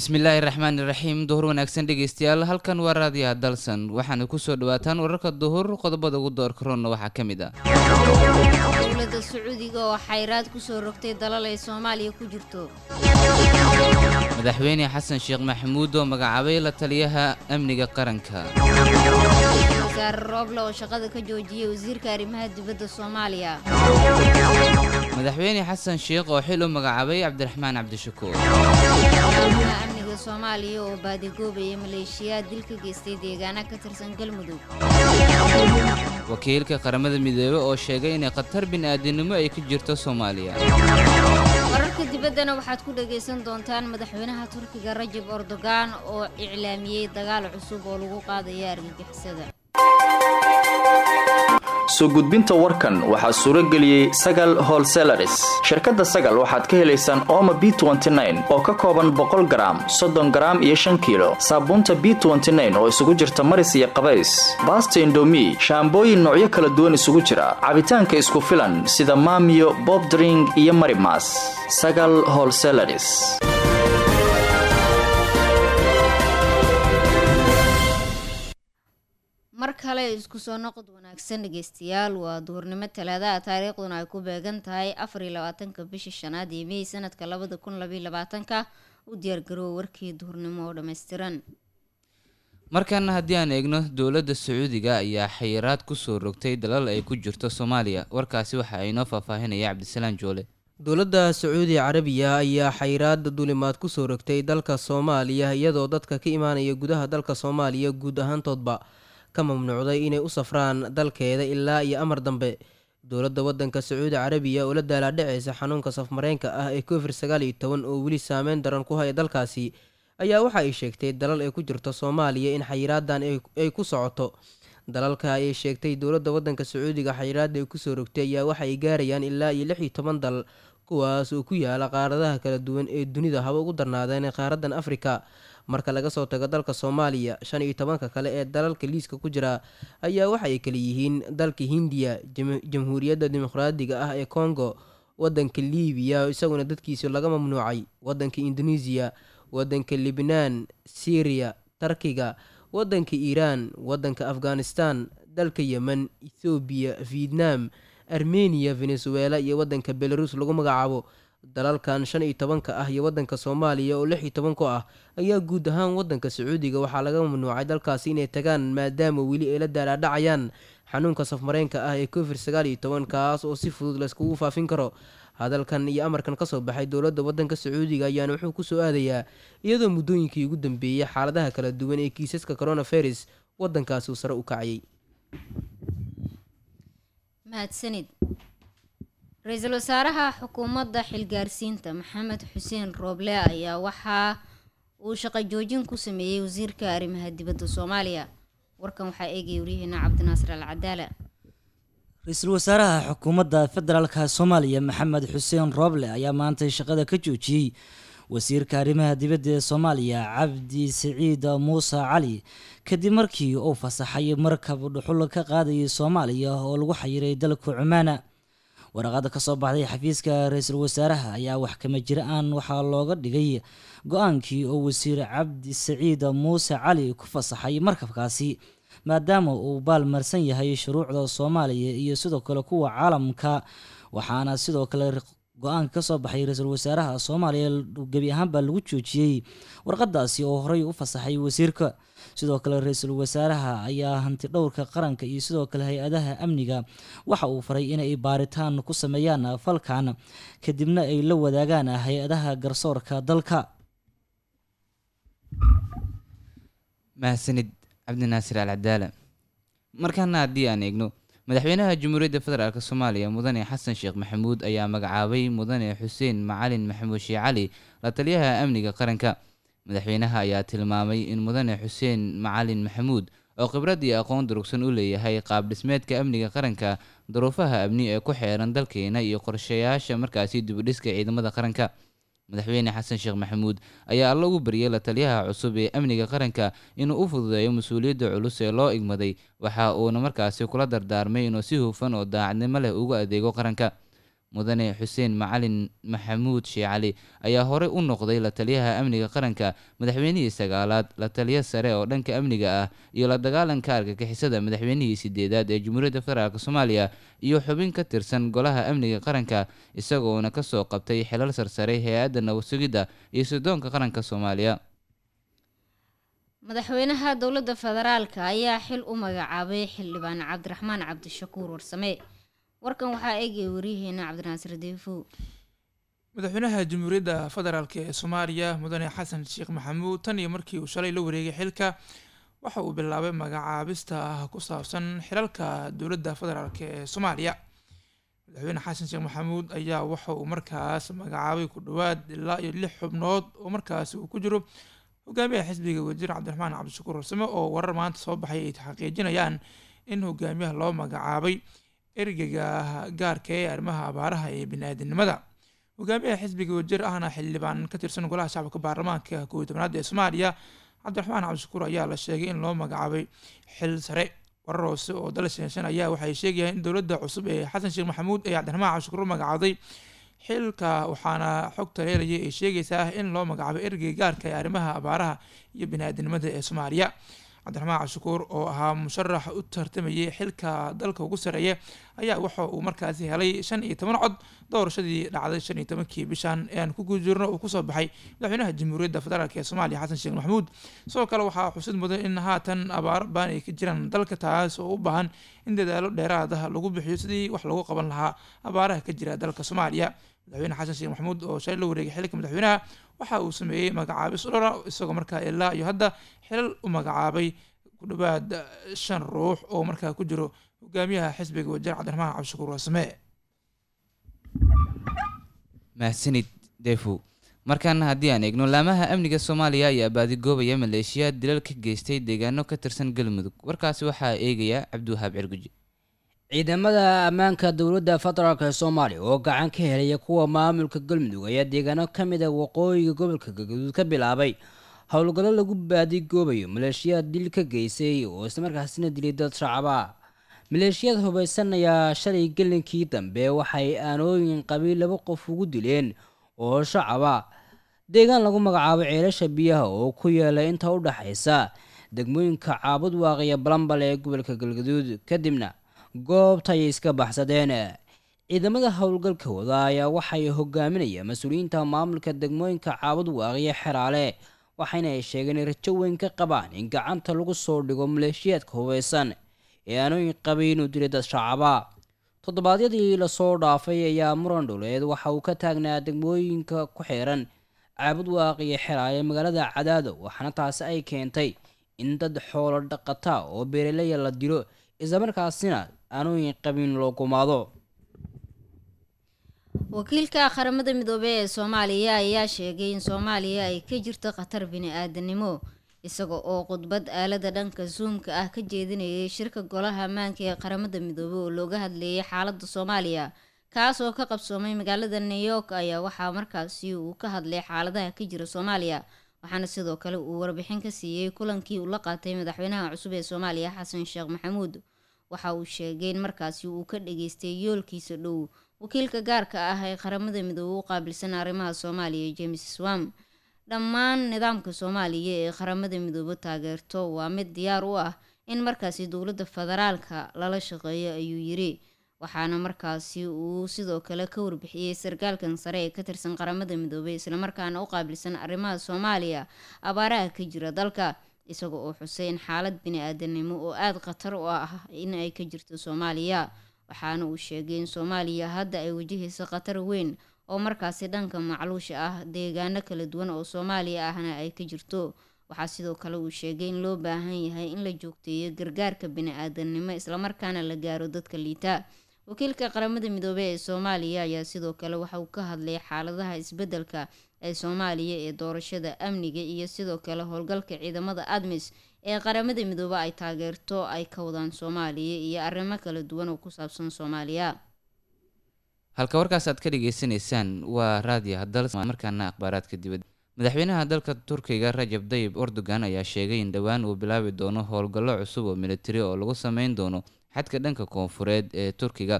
bismillaahi raxmaani raxiim duhur wanaagsan dhegeystayaal halkan waa raadiyaha dalsan waxaana kusoo dhawaataan wararka duhur qodobada ugu doorka roonna waxaa ka mid ah dowladda sacuudiga oo xayraad kusoo rogtay dalal ay soomaaliya ku jirto madaxweyne xasan sheekh maxamuud oo magacaabay la taliyaha amniga qaranka wasaare rooble oo shaqada ka joojiyey wasiirka arrimaha dibadda soomaaliya madaxweyne xasan sheekh oo xil u magacaabay cabdiraxmaan cabdishakuur madaxweynaha amniga soomaaliya oo baadigoobaya maleeshiyaad dil ka geystay deegaana ka tirsan galmudug wakiilka qaramada midoobey oo sheegay inay khatar bini'aadinimo ay ka jirto soomaaliya wararka dibaddana waxaad ku dhagaysan doontaan madaxweynaha turkiga rajab erdogan oo iclaamiyey dagaal cusub oo lagu qaadaya argagixisada soo gudbinta warkan waxaa suuro geliyey sagal holselaris shirkadda sagal waxaad ka helaysaan ooma b oo ka kooban boqol garaam soddon garaam iyo shan kiilo saabuunta b oo isugu jirta maris iyo qabays baasta indomi shaambooyin noocyo kala duwan isugu jira cabitaanka isku filan sida maamiyo bobdring iyo marimas sagal holselaris mar kale isku soo noqod wanaagsan dhegeystayaal waa duhurnimo talaadaha taariikhduna ay ku beegan tahay afariyo labaatanka bisha shanaad iyo mey sanadka labada kun labaiyo labaatanka u diyaargaroowa warkii duhurnimo oo dhammaystiran markaana haddii aan eegno dowladda sacuudiga ayaa xayiraad kusoo rogtay dalal ay ku jirto soomaaliya warkaasi waxa aynoo faahfaahinaya cabdisalaan joole dowladda sacuudi carabiya ayaa xayiraada duulimaad kusoo rogtay dalka soomaaliya iyadoo dadka ka imaanaya gudaha dalka soomaaliya guud ahaantoodba ka mamnuucday inay u safraan dalkeeda ilaa iyo amar dambe dowladda wadanka sacuudi carabiya oo la daalaadhaceysa xanuunka safmareenka ah ee covid sagaal iyo toban oo weli saameyn daran ku haya dalkaasi ayaa waxa ay sheegtay dalal ay ku jirto soomaaliya in xayiraadan ay ku socoto dalalka ayay sheegtay dowladda wadanka sacuudiga xayiraada ay kusoo rogtay ayaa waxa ay gaarayaan ilaa iyo lix iyo toban dal kuwaas oo ku yaala qaaradaha kala duwan ee dunida haba ugu darnaadeen qaaradan afrika marka laga soo tago dalka soomaaliya shan iyo tobanka kale ee dalalka liiska ku jira ayaa waxa ay kala yihiin dalka hindiya jamhuuriyadda dimuqraadiga ah ee congo wadanka libiya isaguna dadkiisa laga mamnuucay wadanka indonesiya wadanka libnaan syriya tarkiga wadanka iiraan wadanka afghanistan dalka yemen ethoobiya vietnam armeniya venezuela iyo wadanka belarus lagu magacaabo dalalkan shan iyo tobanka ah iyo wadanka soomaaliya oo lix iyo toban ku ah ayaa guud ahaan wadanka sacuudiga waxaa laga mamnuucay dalkaasi inay tagaan maadaama weli ay la daalaadhacayaan xanuunka safmareenka ah ee covid sagaal iyo toban kaas oo si fudud layskugu faafin karo hadalkan iyo amarkan kasoo baxay dowladda wadanka sacuudiga ayaana wuxuu kusoo aadayaa iyadoo muddooyinkii ugu dambeeyey xaaladaha kala duwan ee kiisaska coronavirus wadankaasi uu sare u kacayay mahadsanid ra-iisul wasaaraha xukuumadda xilgaarsiinta maxamed xuseen rooble ayaa waxaa uu shaqo joojin ku sameeyey wasiirka arrimaha dibadda soomaaliya warkan waxaa eegaya waryaheena cabdinaasir al cadaala ra-iisul wasaaraha xukuumadda federaalka soomaaliya maxamed xuseen rooble ayaa maantay shaqada ka joojiyey wasiirka arrimaha dibadda ee soomaaliya cabdi siciid muuse cali kadib markii uu fasaxay markab dhuxul ka qaadayay soomaaliya oo lagu xayiray dalka cumaana waraqada kasoo baxday xafiiska ra-iisul wasaaraha ayaa wax kama jira-aan waxaa looga dhigay go-aankii oo wasiir cabdi saciid muuse cali ku fasaxay markabkaasi maadaama uu baalmarsan yahay shuruucda soomaaliya iyo sidoo kale kuwa caalamka waxaana sidoo kale go-aanka kasoo baxay ra-iisul wasaaraha soomaaliya gebi ahaanbaa lagu joojiyey warqadaasi oo horey u fasaxay wasiirka sidoo kale ra-iisul wasaaraha ayaa hanti dhowrka qaranka iyo sidoo kale hay-adaha amniga waxa uu faray inay baaritaan ku sameeyaan falkan kadibna ay la wadaagaan hay-adaha garsoorka dalka mahadsanid cabdinaasir al cadaala markaana haddii aan eegno madaxweynaha jamhuuriyadda federaalk soomaaliya mudane xasan sheekh maxamuud ayaa magacaabay mudane xuseen macalin maxamuud shee cali la taliyaha amniga qaranka madaxweynaha ayaa tilmaamay in mudane xuseen macalin maxamuud oo khibrad iyo aqoon durugsan u leeyahay qaab dhismeedka amniga qaranka duruufaha amni ee ku xeeran dalkeena iyo qorshayaasha markaasi dibudhiska ciidamada qaranka madaxweyne xasan sheekh maxamuud ayaa alla ugu baryay la taliyaha cusub ee amniga qaranka inuu u fududeeyo mas-uuliyadda culus ee loo igmaday waxa uuna markaasi kula dardaarmay inuu si hufan oo daacadnimo leh ugu adeego qaranka mudane xuseen macalin maxamuud shee cali ayaa horey u noqday la taliyaha amniga qaranka madaxweynihii sagaalaad la taliya sare oo dhanka amniga ah iyo la dagaalanka argagixisada madaxweynihii sideedaad ee jamhuuriyadda federaalk soomaaliya iyo xubin ka tirsan golaha amniga qaranka isagoona kasoo qabtay xilal sarsare hay-adda nabad sugidda iyo sirdoonka qaranka soomaaliya madaxweynaha dowladda federaalka ayaa xil u magacaabay xildhibaan cabdiraxmaan cabdishakuur warsame warkan waxaa eegaya waryaheena cabdinaasir deefow madaxweynaha jamhuuriyadda federaalk ee soomaaliya mudane xasan sheekh maxamuud tan iyo markii uu shalay la wareegay xilka waxa uu bilaabay magacaabista ku saabsan xilalka dowladda federaalk ee soomaaliya madaxweyne xasan sheekh maxamuud ayaa waxa uu markaas magacaabay ku dhowaad ilaa iyo lix xubnood oo markaas uu ku jiro hogaamiyaha xisbiga wasiir cabdiraxmaan cabdishakuur warsame oo warar maanta soo baxay ay xaqiijinayaan in hogaamiyaha loo magacaabay ergeyga gaarka ee arrimaha abaaraha ee bini-aadinimada hogaamiyaha xisbiga wasiir ahna xildhibaan ka tirsan golaha shacabka baarlamaanka kow iyo tobnaad ee soomaaliya cabdiraxmaan cabdishakuur ayaa la sheegay in loo magacaabay xil sare warar hoose oo dal sheenshan ayaa waxay sheegayaan in dowladda cusub ee xasan sheekh maxamuud ee cabdiraxmaan cabdishakuur u magacaaday xilka waxaana xogta leelayay ay sheegaysaa in loo magacaabo ergey gaarka ee arrimaha abaaraha iyo bini-aadinimada ee soomaaliya cabdiraxmaan cabdishakuur oo ahaa musharax u tartamayay xilka dalka ugu sareeya ayaa waxa uu markaasi helay shan iyo toban cod doorashadii dhacday shan iyo tobankii bishan ee aan ku guujirno uu kusoo baxay madaxweynaha jamhuuriyadda federaalk ee soomaaliya xasan sheekh maxamuud sidoo kale waxaa xusid mudan in haatan abaaro baan ay ka jiraan dalka taas oo u baahan in dadaalo dheeraada lagu bixiyo sidii wax lagu qaban lahaa abaaraha ka jira dalka soomaaliya madaxweyne xasan sheekh maxamuud oo shalay la wareegay xilka madaxweynaha waxa uu sameeyey magacaabis dhora isagoo markaa ilaa iyo hadda xilal u magacaabay ku dhowaad shan ruux oo markaa ku jiro hogaamiyaha xisbiga wajiir cabdiraxmaan cabdishakuur warsame mahadsanid deefow markaana haddii aan eegno laamaha amniga soomaaliya ayaa baadigoobaya maleeshiyaad dilal ka geystay deegaano ka tirsan galmudug warkaasi waxaa eegaya cabdiwahaab cirguji ciidamada ammaanka dowladda federaalk ee soomaaliya oo gacan ka helaya kuwa maamulka galmudug ayaa deegaano ka mid a waqooyiga gobolka galgaduud ka bilaabay howlgallo lagu baadigoobayo maleeshiyaad dil ka geystay oo islamarkaasina dilay dad shacaba maleeshiyad hubaysan ayaa shalay gelinkii dambe waxay aanooyin qabiil laba qof ugu dileen oo shacaba deegaan lagu magacaabo ceelasha biyaha oo ku yaala inta u dhaxaysa degmooyinka caabud waaqiya balambal ee gobolka galgaduud kadibna goobta ayay iska baxsadeen ciidamada howlgalka wada ayaa waxay hogaaminayaan mas-uuliyiinta maamulka degmooyinka caabud waaqiya xeraale waxayna ay sheegeen in rajo weyn ka qabaan in gacanta lagu soo dhigo maleeshiyaadka hubaysan ee aanooyin qabay inuu dilay dad shacaba toddobaadyadii lasoo dhaafay ayaa muran dhuleed waxa uu ka taagnaa degmooyinka ku xiran caabud waaqiya xeraale magaalada cadaado waxaana taasi ay keentay in dad xoolo dhaqata oo beeraleya la dilo islamarkaasina aanooyin qabin loo gumaado wakiilka qaramada midoobey ee soomaaliya ayaa sheegay in soomaaliya ay ka jirto khatar bini-aadanimo isaga oo khudbad aalada dhanka zoomka ah ka jeedinayay shirka golaha ammaanka ee qaramada midoobey oo looga hadleeyay xaalada soomaaliya kaas oo ka qabsoomay magaalada new york ayaa waxaa markaasi uu ka hadlay xaaladaha ka jira soomaaliya waxaana sidoo kale uu warbixin ka siiyey kulankii uu la qaatay madaxweynaha cusub ee soomaaliya xasan sheekh maxamuud waxa uu sheegay in markaasi uu ka dhageystay yoolkiisa dhow wakiilka gaarka ah ee qaramada midoobe u qaabilsan arrimaha soomaaliya james swam dhammaan nidaamka soomaaliya ee qaramada midoobe taageerto waa mid diyaar u ah in markaasi dowladda federaalka lala shaqeeyo ayuu yiri waxaana markaasi uu sidoo kale ka warbixiyey sarkaalkan sare ee ka tirsan qaramada midoobey islamarkaana u qaabilsan arrimaha soomaaliya abaaraha ka jira dalka isaga oo xusay in xaalad bini-aadanimo oo aada khatar u ah in ay ka jirto soomaaliya waxaana uu sheegay in soomaaliya hadda ay wajahayso khatar weyn oo markaasi dhanka macluusha ah deegaano kala duwan oo soomaaliya ahna ay ka jirto waxaa sidoo kale uu sheegay in loo baahan yahay in la joogteeyo gargaarka bini-aadanimo islamarkaana la gaaro dadka liita wakiilka qaramada midoobey ee soomaaliya ayaa sidoo kale waxa uu ka hadlay xaaladaha isbeddelka ee soomaaliya ee doorashada amniga iyo sidoo kale howlgalka ciidamada admis ee qaramada midoobe ay taageerto ay ka wadaan soomaaliya iyo arrimo kala duwan oo ku saabsan soomaaliya halka warkaas aad ka dhagaysanaysaan waa raadiyo hadal markaana akhbaaraadka dibadda madaxweynaha dalka turkiga rajab dayib erdogan ayaa sheegay in dhowaan uu bilaabi doono howlgallo cusub oo militari oo lagu sameyn doono xadka dhanka koonfureed ee turkiga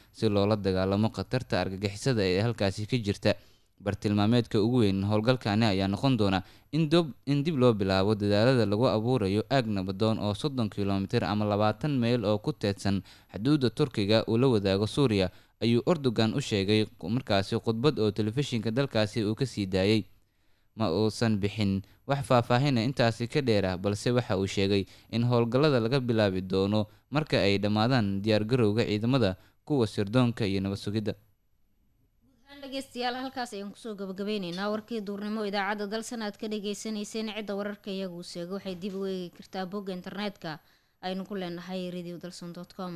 si loola dagaalamo khatarta argagixisada ee halkaasi ka jirta bartilmaameedka ugu weyn howlgalkani ayaa noqon doona in dib loo bilaabo dadaalada lagu abuurayo aag nabadoon oo soddon kilomitir ama labaatan meyl oo ku teedsan xuduudda turkiga uu la wadaago suuriya ayuu erdogan u sheegay markaasi khudbad oo telefishinka dalkaasi uu kasii daayey ma uusan bixin wax faahfaahina intaasi ka dheerah balse waxa uu sheegay in howlgallada laga bilaabi doono marka ay dhammaadaan diyaargarowga ciidamada kuwa sirdoonka iyo nabad sugidda dhegeystayaal halkaas ayaan kusoo gabagabeyneynaa warkii duurnimo idaacadda dalsan aad ka dhageysaneyseen cidda wararka iyagu seego waxay dib u eegi kartaa bogga internetka aynu ku leenahay radio dalson com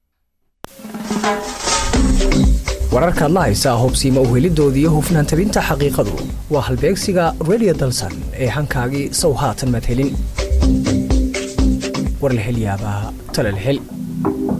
wararkaad la haysaa hobsiima uhelidooda iyo hufnaan tabinta xaqiiqadu waa halbeegsiga radio dalsan ee hankaagii sow haatan madhelin war la hel yaabaa tala la hel